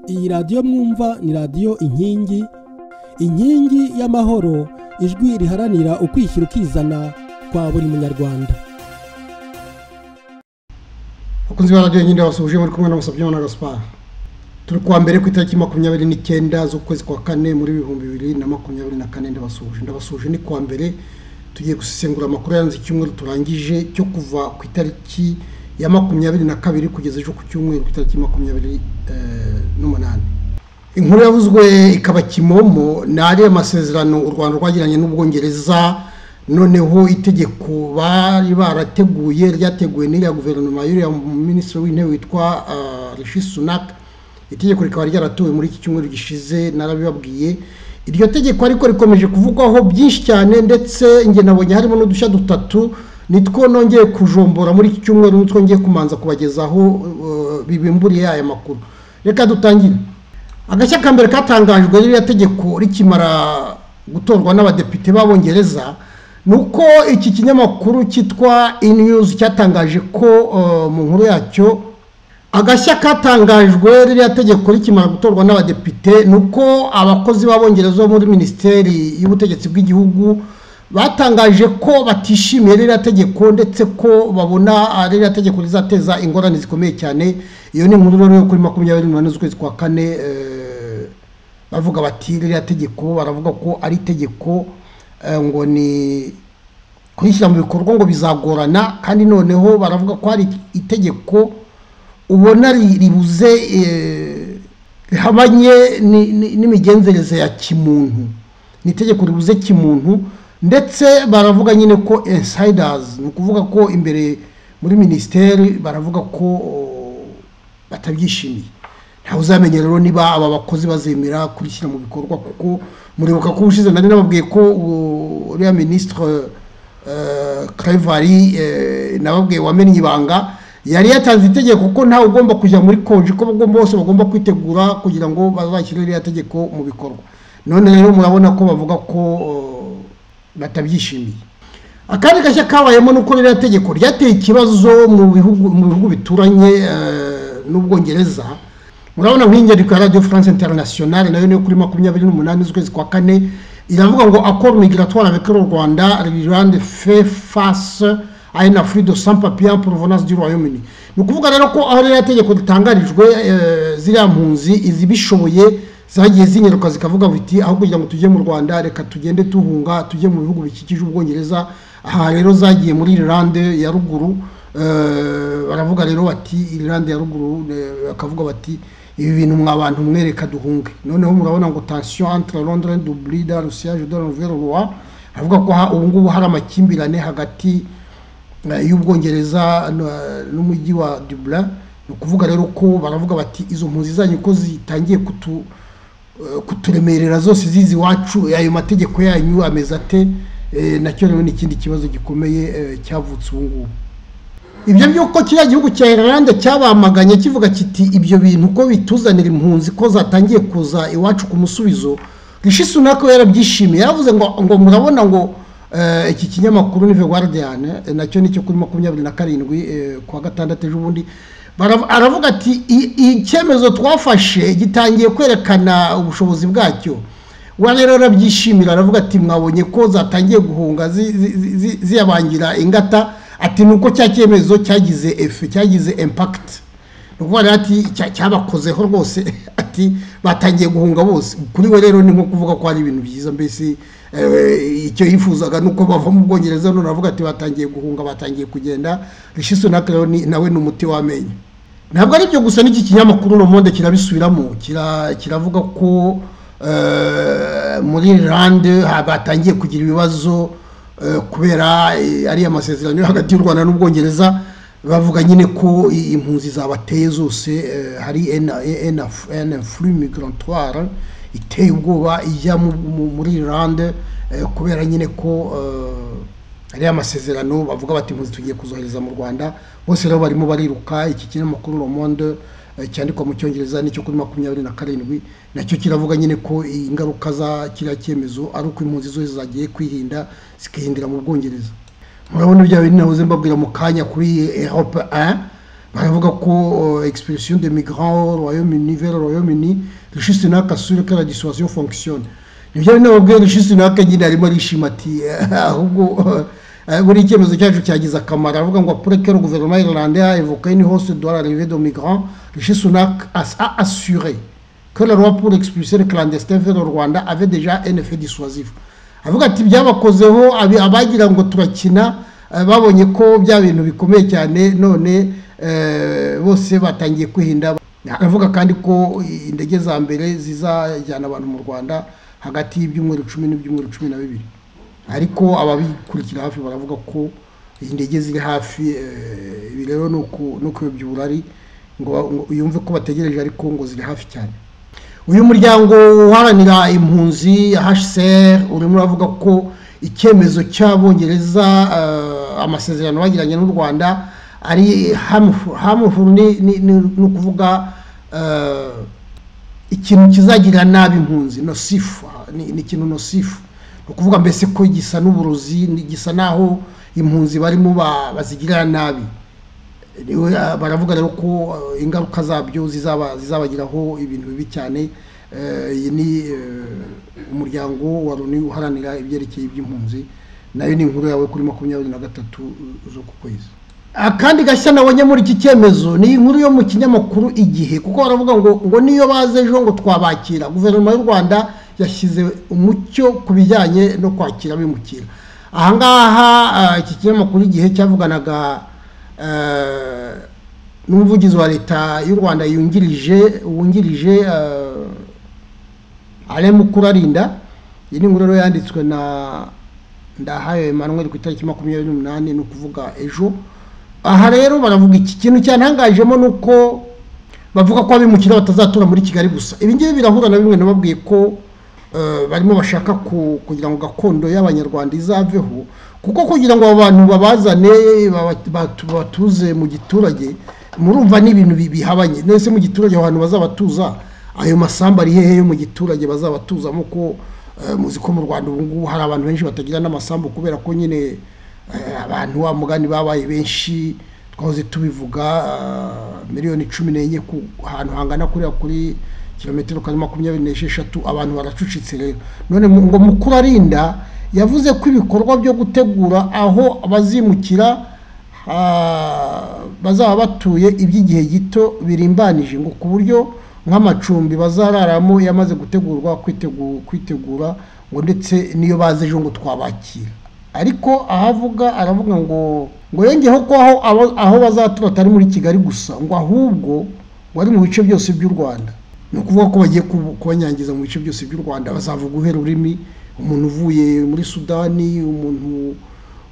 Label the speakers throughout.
Speaker 1: iyi radiyo mwumva ni radiyo inkingi inkingi y'amahoro ijwi riharanira ukwishyira ukizana kwa buri munyarwanda
Speaker 2: bakunzi ba radiyo nyine basubije muri kumwe n'abasabyimana gaspar turi kuwa mbere ku itariki makumyabiri n'icyenda z'ukwezi kwa kane muri ibihumbi bibiri na makumyabiri na kane ndabasuje ndabasuje ni kuwa mbere tugiye gusesengura amakuru yaranze icyumweru turangije cyo kuva ku itariki ya makumyabiri na kabiri kugeza ejo ku cyumweru ku itariki makumyabiri n'umunani inkuru yavuzwe ikaba kimomo ni ariya masezerano u rwanda rwagiranye n'ubwongereza noneho itegeko bari barateguye ryateguwe n'iriya guverinoma y'uriya minisitiri w'intebe witwa rishi sunaka itegeko rikaba ryaratowe muri iki cyumweru gishize narabibabwiye iryo tegeko ariko rikomeje kuvugwaho byinshi cyane ndetse nabonye harimo n'udushya dutatu nitwo nongeye kujombora muri iki cyumweru nitwo ngiye kumanza kubagezaho bibimburiye aya makuru reka dutangire agashya ka mbere katangajwe ririya tegeko rikimara gutorwa n'abadepite b'abongereza ni uko iki kinyamakuru cyitwa inyuzi cyatangaje ko mu nkuru yacyo agashya katangajwe ririya tegeko rikimara gutorwa n'abadepite ni uko abakozi b'abongereza bo muri minisiteri y'ubutegetsi bw'igihugu batangaje ko batishimiye ririya tegeko ndetse ko babona ririya tegeko rizateza ingorane zikomeye cyane iyo ni inkuru rero yo kuri makumyabiri n'umunani z'ukwezi kwa kane bavuga bati ririya tegeko baravuga ko ari itegeko ngo ni kurishyira mu bikorwa ngo bizagorana kandi noneho baravuga ko hari itegeko ubona ribuze rihabanye n'imigenzereze ya kimuntu ni itegeko ribuze kimuntu ndetse baravuga nyine ko insidazi ni ukuvuga ko imbere muri minisiteri baravuga ko batabyishimiye ntawe uzamenya rero niba aba bakozi bazemera kubishyira mu bikorwa kuko muribuka ko ubushize nari nababwiye ko uriya minisitiri karevari nababwiye wamenye ibanga yari yatanze itegeko ko ntawe ugomba kujya muri konji ko bose bagomba kwitegura kugira ngo bazashyire iriya tegeko mu bikorwa none rero murabona ko bavuga ko batabyishimiye akandi gashya kabayemo ni uko ririya tegeko ryateye ikibazo mu bihugu bituranye n'ubwongereza murabona nk'ingeriko ya radiyo france internationale nayo niyo kuri makumyabiri n'umunani z'ukwezi kwa kane iravuga ngo akora migratoire avec le rwanda rirande fe face aye na frido sans papier provenance du royaume uni ni ukuvuga rero ko aho ririya tegeko ritangarijwe ziriya mpunzi izibishoboye zagiye zinyaruka zikavuga biti aho kugira ngo tujye mu rwanda reka tugende tuhunga tujye mu bihugu bikikije ubwongereza aha rero zagiye muri irilande ya ruguru baravuga rero bati irilande ya ruguru bakavuga bati ibi bintu mwa bantu mwe reka duhunge noneho murabona ngo tansiyo antara londres duburida rusiyage de ruveruwa havuga ko ubu ngubu hari amakimbirane hagati y'ubwongereza n'umujyi wa dubura ni ukuvuga rero ko baravuga bati izo mpunzi zanyu ko zitangiye kutu kuturemerera zose zizi iwacu ayo mategeko yanyu ameze ate nacyo rero ni ikindi kibazo gikomeye cyavutse ubu ngubu ibyo by'uko kiriya gihugu cya irlande cyabamaganye kivuga kiti ibyo bintu ko bituzanira impunzi ko zatangiye kuza iwacu ku musubizo rishi sunaka yarabyishimiye yaravuze ngo ngo murabona ngo iki kinyamakuru ni veguardiyane nacyo ni cyo kuri makumyabiri na karindwi kuwa gatandatu ejo bundi aravuga ati icyemezo twafashe gitangiye kwerekana ubushobozi bwacyo we rero arabyishimira aravuga ati mwabonye ko zatangiye guhunga ziyabangira ingata ati ni uko cya cyemezo cyagize efe cyagize impakiti ni ukuvuga rero ati cyabakozeho rwose ati batangiye guhunga bose kuri we rero ni nko kuvuga ko hari ibintu byiza mbese icyo yifuzaga ni uko bava mu bwongereza none aravuga ati batangiye guhunga batangiye kugenda rishiso na nawe ni umuti w'amenyo ntabwo ari byo gusa n'iki kinyamakuru rumonde kirabisubiramo kiravuga ko muri irande batangiye kugira ibibazo kubera ariya masezerano yo hagati y'u rwanda n'ubwongereza bavuga nyine ko impunzi zabateye zose hari enafuri migrantwara iteye ubwoba ijya muri irande kubera nyine ko ariya masezerano bavuga bati impunzi tugiye kuzohereza mu rwanda bose rero barimo bariruka iki kinyamakuru romonde cyandikwa mu cyongereza nicyo kuri makumyabiri na karindwi nacyo kiravuga nyine ko ingaruka za kiriya cyemezo ari uko impunzi zose zagiye kwirinda zikihindira mu bwongereza murabona ibyo bintu nahoze mbabwira mu kanya kuri europe baravuga ko egisipirisiyo de migrants royaume-uni vers royaume-uni rishisi n'akasura ka la disuwasiyo fonkisiyone nibyo ari nababwiye rishisi n'aka nyine arimo arishima ati ahubwo buri icyemezo cyacu cyagize akamaro aravuga ngo apureke le guverinoma y'irlande a evoqué une hausse de la levée de migrants rishi sunak a assuré que la loi pour expulser les clandestins vers le rwanda avait déjà un effet dissuasif avuga ati byabakozeho abi- abagira ngo turakina eh, babonye ko bya bintu bikomeye cyane none eh, bose batangiye kwihinda aravuga kandi ko indege za mbere zizajyana abantu mu rwanda hagati y'ibyumweru cumi n'ibyumweru cumi na bibiri ariko ababikurikira hafi baravuga ko izi ndege ziri hafi eh, ibi rero ni uku- ni ukuyobya uburari ngo ba- ngo yumve ko bategereje ariko ngo ziri hafi cyane uyu muryango uharanira impunzi hcr urimo uravuga ko icyemezo cy'abongereza eh, amasezerano bagiranye n'u rwanda ari harmful- harmful ni- ni ni- ni ukuvuga eh, ikintu kizagirira nabi impunzi nosifu ni ni ikintu nosifu ni ukuvuga mbese ko gisa n'uburozi ni- gisa n'aho impunzi barimo ba- bazigirira nabi Niwe, ah, baravuga rero ko ah, ingaruka zabyo zizaba zizabagiraho ibintu bibi cyane Eh, iyi ni eh, umuryango wa loni uharanira ibyerekeye iby'impunzi nayo ni inkuru yawe kuri makumyabiri na gatatu zo ku kwezi akandi gashya nabonye muri iki cyemezo ni inkuru yo mu kinyamakuru igihe kuko baravuga ngo ngo niyo baze ejo ngo twabakira guverinoma y'u rwanda yashyize umucyo ku bijyanye no kwakira abimukira ahangaha ah, iki kinyamakuru igihe cyavuganaga eh, n'umuvugizi wa leta y'u rwanda yungirije wungirije eh, alain mukurarinda iyi ni inkuru rero yanditswe na ndahayo emmanuel ku itariki makumyabiri n'umunani ni ukuvuga ejo aha rero baravuga iki kintu cyantangajemo ni uko bavuga ko abimukira batazatura muri kigali gusa ibi ngibi birahura na bimwe nababwiye ko eh, barimo bashaka ku- kugira ngo gakondo y'abanyarwanda izaveho kuko kugira ngo abo bantu babazane baba- batu- batuze mu giturage murumva ni ibintu bi- bihabanye nese mu giturage aho hantu bazabatuza ayo masambu ari hehe yo mu giturage bazabatuzamo ko eh, muzi ko mu rwanda ubu ngubu hari abantu benshi batagira n'amasambu kubera ko nyine eh, abantu wa mugani babaye benshi twahoze tubivuga eh, miliyoni cumi n'enye ku ahantu hangana kuriya kuri kilometero kare makumyabiri n'esheshatu abantu baracucitse rero none mu- ngo mukurarinda yavuze ko ibikorwa byo gutegura aho bazimukira ah, bazaba batuye iby'igihe gito birimbanije ngo ku buryo nk'amacumbi bazararamo yamaze gutegurwa kwitegu- kwitegura ngo ndetse n'iyo baza ejo ngo twabakira ariko ahavuga aravuga ngo ngo yongeyeho ko aho aba- aho bazatura atari muri kigali gusa ngo ahubwo ngo ari mu bice byose by'u rwanda ni ukuvuga ko bagiye kubu- kubanyangiza mu bice byose by'u rwanda bazavuga uhera ururimi umuntu uvuye muri sudani umuntu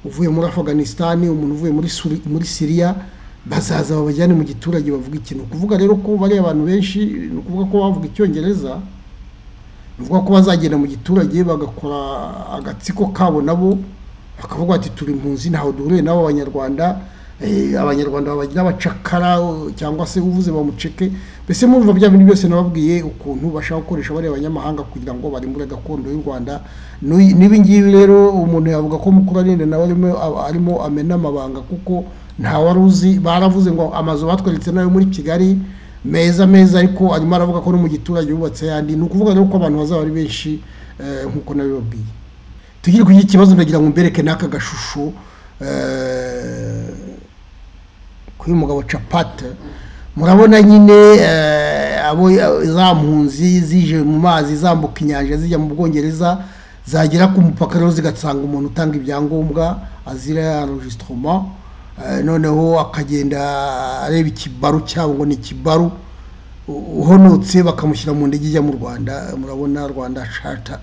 Speaker 2: uvuye muri afaganisitani umuntu uvuye muri Suri- muri siriya bazaza babajyane mu giturage bavuga ikintu kuvuga rero ko bariya abantu benshi ni ukuvuga ko bavuga icyongereza bivuga ko bazagenda mu giturage bagakora agatsiko kabo nabo bakavuga bati turi impunzi ntaho duhuriye nabo abanyarwanda eh, abanyarwanda babagira abacakara o- cyangwa se uvuze bamuceke mbese murumva bya bintu byose nababwiye ukuntu bashaka gukoresha bariya banyamahanga kugira ngo barimbure gakondo y'u rwanda N'uyu- n'ibi ngibi rero umuntu yavuga ko mukuru arinde nawe arimo arimo amena amabanga kuko nta wari uzi baravuze ngo amazu batweretse nayo muri kigali meza meza ariko arimo aravuga ko no mu giturage yubatse yandi ni ukuvuga rero ko abantu bazaba ari benshi eh, nk'uko nabibabwiye tugire kuri iki kibazo ndagira ngo mbereke n'aka gashusho eh, kuri uyu mugabo capata murabona nyine eh, abo za mpunzi zije mu mazi zambuka inyanja zijya mu bwongereza zagera ku mupaka rero zigasanga umuntu utanga ibyangombwa azira enregistrement Eh, noneho akagenda areba ikibaru cyabo ngo ni ikibaru u- uhonotse bakamushyira mu ndege ijya mu rwanda murabona rwanda shata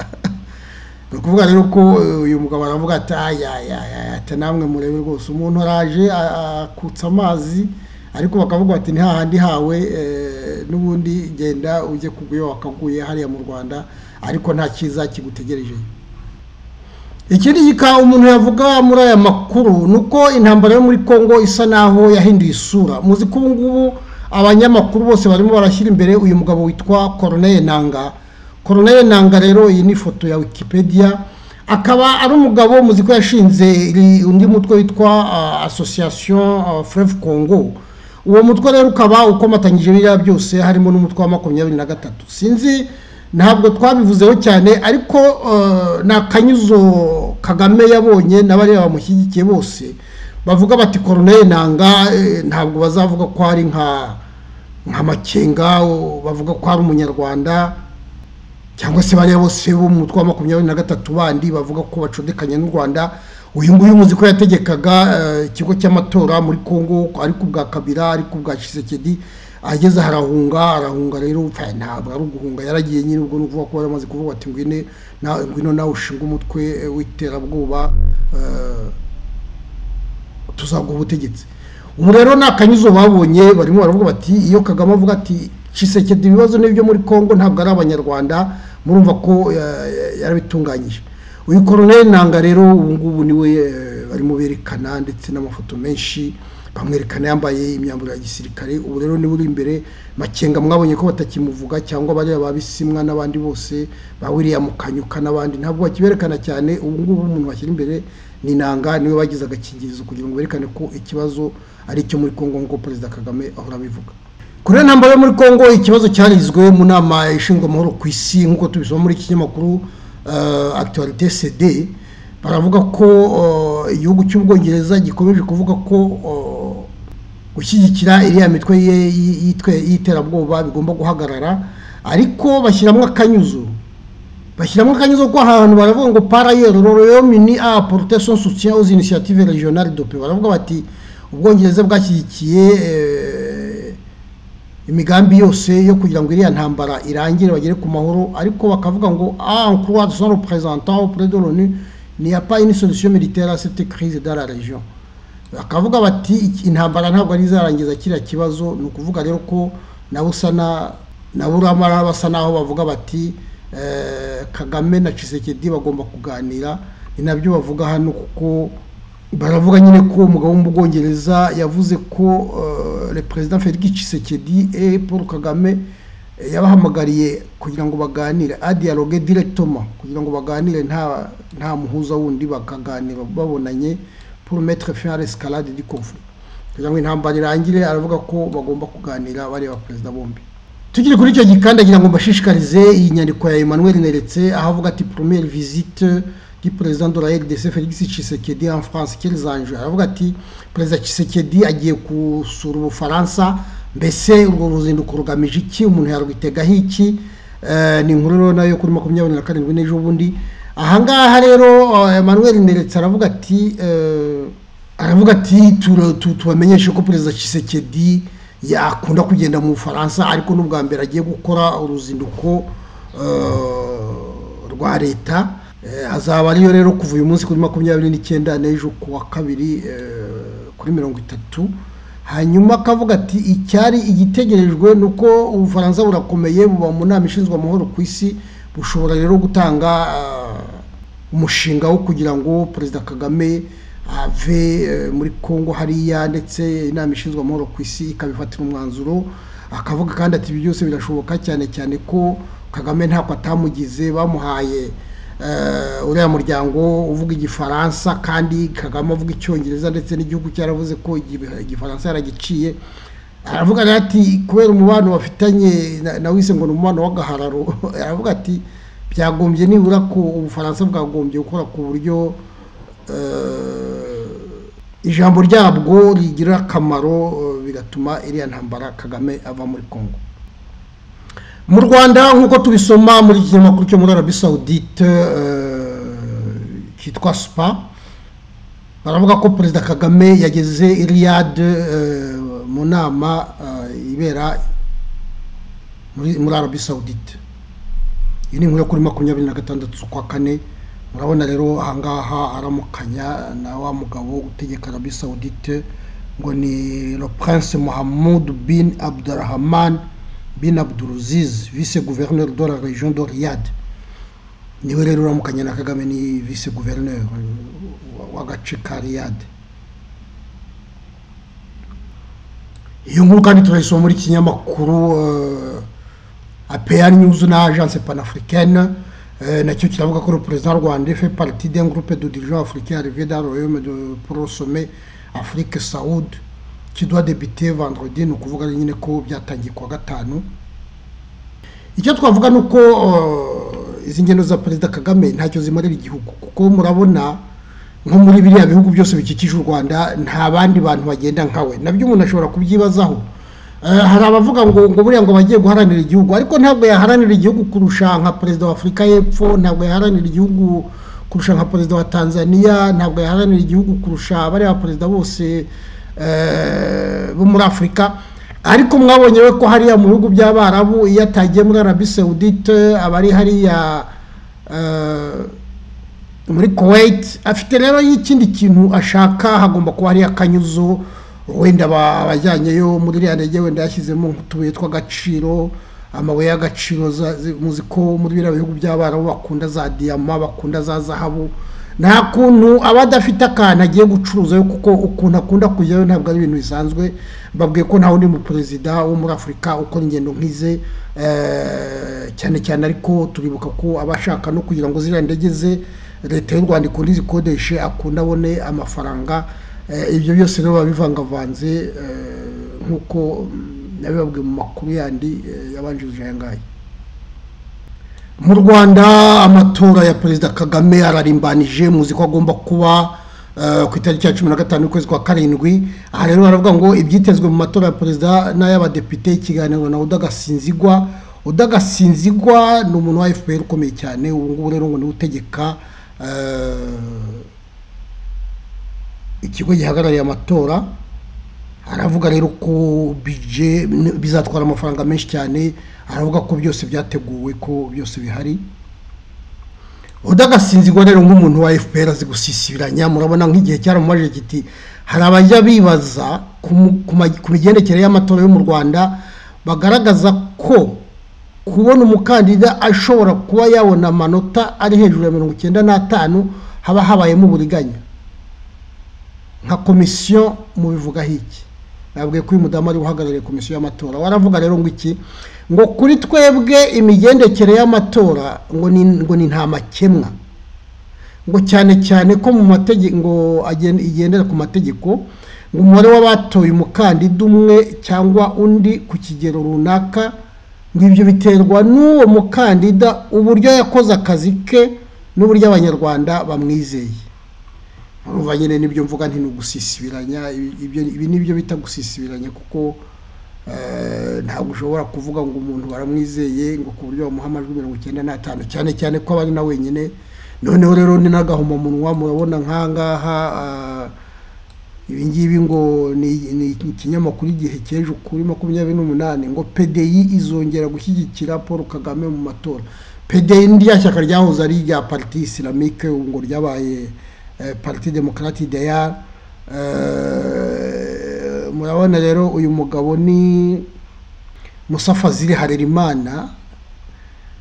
Speaker 2: ni ukuvuga rero ko eh, uyu mugabo aravuga ati ayayaya ati namwe murebe rwose umuntu araje a- akutsa amazi ariko bakavuga bati ni hahandi hawe eh, n'ubundi genda ujye kuguye wakaguye hariya mu rwanda ariko nta cyiza kigutegerejeyo ikindi gika umuntu yavuga muri aya makuru ni uko intambara yo muri congo isa naho yahinduye isura muzi ko ubu ngubu abanyamakuru bose barimo barashyira imbere uyu mugabo witwa coronel nanga coronel nanga rero iyi ni ifoto ya wikipedia akaba ari umugabo muzi ko yashinze iri- undi mutwe witwa ah, association ah, freve congo uwo mutwe rero ukaba ukomatanyije biriya byose harimo n'umutwe wa makumyabiri na gatatu sinzi ntabwo twabivuzeho cyane ariko ni akanyuzo kagame yabonye n'abariya bamushyigikiye bose bavuga bati koroneri nanga ntabwo bazavuga ko ari nka nka makenga bavuga ko ari umunyarwanda cyangwa se bariya bose bo mu mutwe wa makumyabiri na gatatu bandi bavuga ko bacudekanye n'u rwanda uyu nguyu muzi ko yategekaga ikigo cy'amatora muri congo ariko ubwa kabira ariko ubwa shisekedi ageze harahunga arahunga rero ntabwo ari uguhunga yaragiye nyine ubwo ni ukuvuga ko yaramaze kuvuga ati ngwine ngwino nawe ushinga umutwe w'iterabwoba tuzaguha ubutegetsi ubu rero ni akanyuzo babonye barimo baravuga bati iyo kagame avuga ati shisekedi ibibazo n'ibyo muri congo ntabwo ari abanyarwanda murumva ko yarabitunganyije uyu koroneri nanga rero ubu ngubu niwe barimo berekana ndetse n'amafoto menshi bamwerekana yambaye imyambaro ya gisirikare ubu rero niwe uri imbere makenga mwabonye ko batakimuvuga cyangwa bariya ba bisimwa n'abandi bose ba william kanyuka n'abandi ntabwo bakiberekana cyane ubu ngubu umuntu washyira imbere ni nanga niwe bagize agakingirizo kugira ngo berekane ko ikibazo ari icyo muri congo nk'uko perezida kagame ahora abivuga kuri iyo ntambaro yo muri congo ikibazo cyarizwe mu nama ishinzwe amahoro ku isi nk'uko tubisoma muri iki kinyamakuru akitorite sede baravuga ko igihugu cy'ubwongereza gikomeje kuvuga ko gushyigikira iriya mitwe y'iterabwoba bigomba guhagarara ariko bashyiramo akanyuzo bashyiramo akanyuzo ko ahantu baravuga ngo parayeri roreyomini a porotesiyo sutien aux initiative regionale dope baravuga bati ubwongereza bwashyigikiye imigambi yose yo kugira ngo iriya ntambara irangire bagere ku mahoro ariko bakavuga ngo ah croix de son représentant auprès de l'ONU n'y a pas une solution militaire à cette crise dans la région bakavuga bati intambara ntabwo ari izarangiza kiriya kibazo ni ukuvuga rero ko nabo usa na nabo uramara basa naho bavuga bati kagame na Tshisekedi bagomba kuganira ni nabyo bavuga hano kuko baravuga nyine ko umugabo wo mu bwongereza yavuze ko le perezida felix Tshisekedi e paul kagame yabahamagariye kugira ngo baganire adialogue directement kugira ngo baganire nta nta muhuza wundi bakaganira babonanye pour mettre fin à l'escalade du conflit kugira ngo intambara irangire aravuga ko bagomba kuganira bareba perezida bombi tukiri kuri icyo gikandagira ngo mbashishikarize iyi nyandiko ya Emmanuel Neretse aho avuga ati première visite du perezida de la RDC Felix Tshisekedi en France quels enjeux aravuga ati perezida Tshisekedi agiye gusura ubufaransa mbese urwo ruzinduko rugamije iki umuntu yarwitegaho iki ni inkuru rero nayo kuri makumyabiri na karindwi n'ejo bundi ahangaha rero Emmanuel Neretse aravuga ati aravuga ati tubamenyeshe ko perezida Tshisekedi yakunda kugenda mu Bufaransa ariko n'ubwa mbere agiye gukora uruzinduko rwa leta azaba ariyo rero kuva uyu munsi kuri makumyabiri n'icyenda n'ejo ku wa kabiri kuri mirongo itatu hanyuma akavuga ati icyari igitegerejwe ni uko ubufaransa burakomeye buba mu nama ishinzwe amahoro ku isi bushobora rero gutanga umushinga wo kugira ngo perezida kagame ave muri congo hariya ndetse inama ishinzwe amahoro ku isi ikabifatira umwanzuro akavuga kandi ati ibi byose birashoboka cyane cyane ko kagame ntako atamugize bamuhaye uriya muryango uvuga igifaransa kandi kagame avuga icyongereza ndetse n'igihugu cyaravuze ko igifaransa yaragiciye aravuga ati kubera umubano bafitanye na wise ngo ni umubano w'agahararo aravuga ati byagombye nibura ko ubufaransa bwagombye gukora ku buryo ijambo ryabwo rigira akamaro bigatuma iriya ntambara kagame ava muri congo mu rwanda nk'uko tubisoma muri iki kinyamakuru cyo muri arabi sawudite cyitwa supa baravuga ko perezida kagame yageze iriyade mu nama ibera muri arabi sawudite iyi ni inkuru yo kuri makumyabiri na gatandatu z'ukwa kane murabona rero ahangaha aramukanya na wa mugabo utegeka arabi sawudite ngo ni lopuranse muhamudu bin abdurahamani bin abduruziz vice gouverneur de la région de riyad niwe rero uramukanya na kagame ni vice gouverneur w'agace ka riyad iyo nkuru kandi turayisoma muri kinyamakuru apr news na agence panafricaine nacyo kiravuga ko perezida rwanda fait partie d'un groupe de dirigeants africains arrivés dans le royaume de pour le sommet afrique saoud kiduha debite vandrodi ni ukuvuga nyine ko byatangiye kuwa gatanu icyo twavuga ni uko izi ngendo za perezida kagame ntacyo zimarira igihugu kuko murabona nko muri biriya bihugu byose bikikije u rwanda nta bandi bantu bagenda nkawe nabyo umuntu ashobora kubyibazaho hari abavuga ngo ngo buriya ngo bagiye guharanira igihugu ariko ntabwo yaharanira igihugu kurusha nka perezida wa afurika y'epfo ntabwo yaharanira igihugu kurusha nka perezida wa tanzania ntabwo yaharanira igihugu kurusha bariya perezida bose bo muri afurika ariko mwabonye we ko hariya mu bihugu by'abarabu iyo atagiye muri arabi saudite aba ari hariya muri kuwait afite rero y'ikindi kintu ashaka hagomba kuba hariya akanyuzo wenda abajyanyeyo muri iriya ndege wenda yashyizemo nk'utubuye tw'agaciro amabuye y'agaciro muzi ko muri biriya bihugu by'abarabu bakunda za diyama bakunda za zahabu nta kuntu aba adafite akantu agiye gucuruzayo kuko ukuntu akunda kujyayo ntabwo ari ibintu bisanzwe babwiye ko nta wundi mu perezida wo muri afurika ukora ingendo nk'ize cyane cyane ariko turibuka ko aba ashaka no kugira ngo ziriya ndege ze leta y'u rwanda ikunda izikodeshe akunda abone amafaranga ibyo byose rero biba bivangavanze nk'uko nabibabwiye mu makuru yandi yabanjirije aya ngaya mu rwanda amatora ya perezida kagame ararimbanije muzi ko agomba kuba ku itariki ya cumi na gatanu y'ukwezi kwa karindwi aha rero baravuga ngo ibyitezwe mu matora ya perezida n'ay'abadepite ikiganiro na udagasinzigwa udagasinzigwa ni umuntu wa fpr ukomeye cyane ubu ngubu rero ngo niwe utegeka ikigo gihagarariye amatora aravuga rero ko bije bizatwara amafaranga menshi cyane aravuga ko byose byateguwe ko byose bihari udagasinzirwa rero nk'umuntu wa fpr azi gusisibiranya murabona nk'igihe cyaramumajije kiti hari abajya bibaza ku migendekere y'amatora yo mu rwanda bagaragaza ko kubona umukandida ashobora kuba yabona amanota ari hejuru ya mirongo icyenda n'atanu haba habayemo uburiganya nka komisiyo mubivugaho iki nabwiye ko uyu mudamu ari uhagarariye komisiyo y'amatora waravuga rero ngo iki ngo kuri twebwe imigendekere y'amatora ngo ni nta makemwa ngo cyane cyane ko mu mategeko igendera ku mategeko ngo umubare w'abatoye umukandida umwe cyangwa undi ku kigero runaka ngo ibyo biterwa n'uwo mukandida uburyo yakoze akazi ke n'uburyo abanyarwanda bamwizeye urumva nyine nibyo mvuga nti ni ugusisibiranya ibi nibyo bita gusisibiranya kuko ntabwo ushobora kuvuga ngo umuntu baramwizeye ngo ku buryo bamuha amajwi mirongo icyenda n'atanu cyane cyane ko aba ari na wenyine noneho rero ni n'agahomamunwa murabona nk'ahangaha ibi ngibi ngo ni ikinyamakuru igihe cy'ejo kuri makumyabiri n'umunani ngo pedeyi izongera gushyigikira paul kagame mu matora pedeyi rya shyaka ryahoze ari irya pariti isilamike ubu ngo ryabaye pariti demokarati deya murabona rero uyu mugabo ni musafa ziri harerimana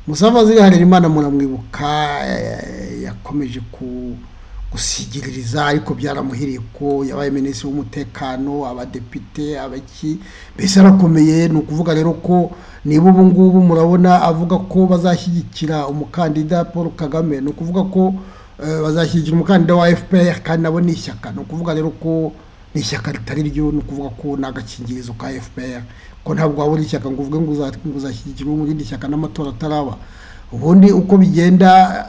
Speaker 2: musafa ziri harerimana muramwibuka yakomeje gusigiririza ariko byaramuhiriye ko yabaye minisitiri w'umutekano abadepite abaki mbese arakomeye ni ukuvuga rero ko niba ubu ngubu murabona avuga ko bazashyigikira umukandida paul kagame ni ukuvuga ko bazashyigikira umukandida wa fpr kandi nabo ni ishyaka ni ukuvuga rero ko ni ishyaka ritari ryo ni ukuvuga ko ni agakingirizo ka fpr ko ntabwo waba uri ishyaka ngo uvuge ngo uzashyigikira mu rindi shyaka n'amatora ataraba ubundi uko bigenda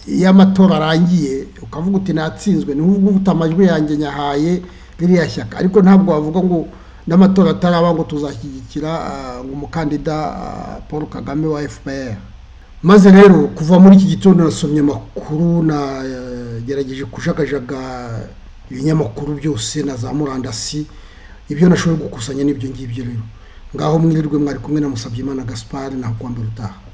Speaker 2: iyo amatora arangiye ukavuga uti natsinzwe ni uvuga amajwi yanjye nyahaye ririya shyaka ariko ntabwo wavuga ngo n'amatora ataraba ngo tuzashyigikira umukandida paul kagame wa fpr maze rero kuva muri iki gitondo nasomye amakuru nagerageje kujagajaga ibinyamakuru byose na za murandasi ibyo nashoboye gukusanya n'ibyo ngibyo rero ngaho mwirirwe mwari kumwe na musabyimana gaspard naho kwambara utaha